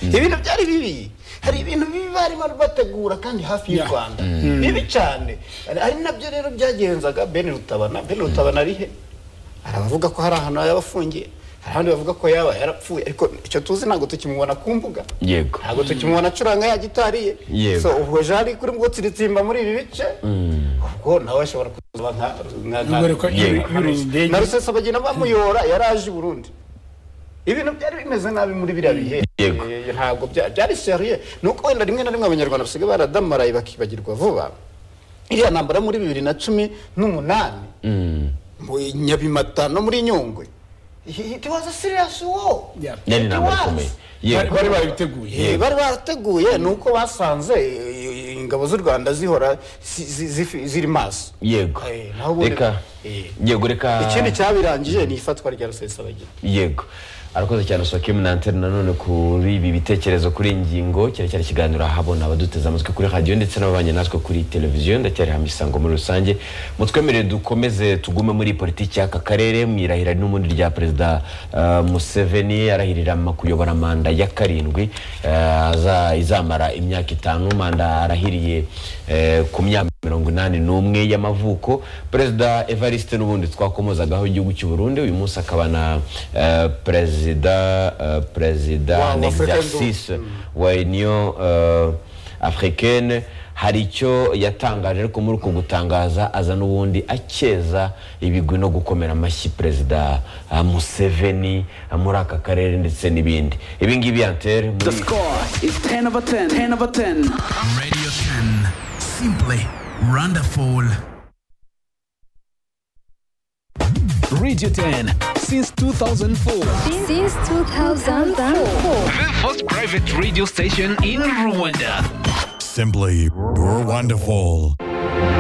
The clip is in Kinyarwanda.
ibintu byari bibi hari ibintu bibi barimo bategura kandi hafi y'u Yeah. rwanda bibi cyane ari nabyo rero byagenzaga ben rutabana ben rutabana ari he hari abavuga ko hari ahantu yaba afungiye hari abandi bavuga ko yaba yarapfuye ariko icyo tuzi ntabwo tukimubona ku mbuga Yego. ntabwo tukimubona acuranga ya gitari ye Yego. so ubwo jari kuri ngo tsiritimba muri ibi bice ubwo nawe ashobora kuba nka nka- nka- Ubwo reka iyo- iyo uri indege- na rusesa bagenda bamuyora yaraje i burundi ibintu byari bimeze nabi muri biriya bihe Yego. Eh, ntabwo bya- byari seriye ni uko wenda rimwe na rimwe abanyarwanda basigaye baradamaraye bakibagirwa vuba iriya ntambara muri bibiri na cumi n'umunani mu nyabimata no muri nyungwe it was a serious war Yeah. yari It intambara was. ikomeye bari yego bari barabiteguye Eh, bari barateguye ni uko basanze eh, ingabo z'u rwanda zihora zi- zi- zifi- ziri maso yego Eh, naho ubundi- reka Eh. yego reka ikindi cyabirangije ni ifatwa rya rusesabagina yego arakoze cyane usakimu na antene nanone kuri ibi bitekerezo kuri iyi ngingo cyari cyari ikiganiro ahabona abaduteze amatwi kuri radiyo ndetse n'ababanye natwe kuri televiziyo ndacyari hano isango muri rusange mutwemerere dukomeze tugume muri politiki y'aka karere mu irahira n'ubundi rya perezida eh, museveni arahirira ma- kuyobora manda ya karindwi eh, aza- izamara imyaka itanu manda arahiriye eh, ku myaka mirongo inani n'umwe y'amavuko perezida evariste n'ubundi twakomozagaho igihugu cy'u burundi uyu munsi akaba na eh, perezida eh, perezida Wa- wa en Afrika exercice wa union eh, africaine hari icyo yatangaje ariko muri uko gutangaza aza n'ubundi akeza ibigwi no gukomera amashyi perezida eh, museveni eh, muri aka karere ndetse n'ibindi ibi ngibi yantere The muri score is 10 over 10. 10 over 10. Radio 10. Simply wonderful. Radio 10 since 2004. Since 2004. The first private radio station in Rwanda. Simply wonderful.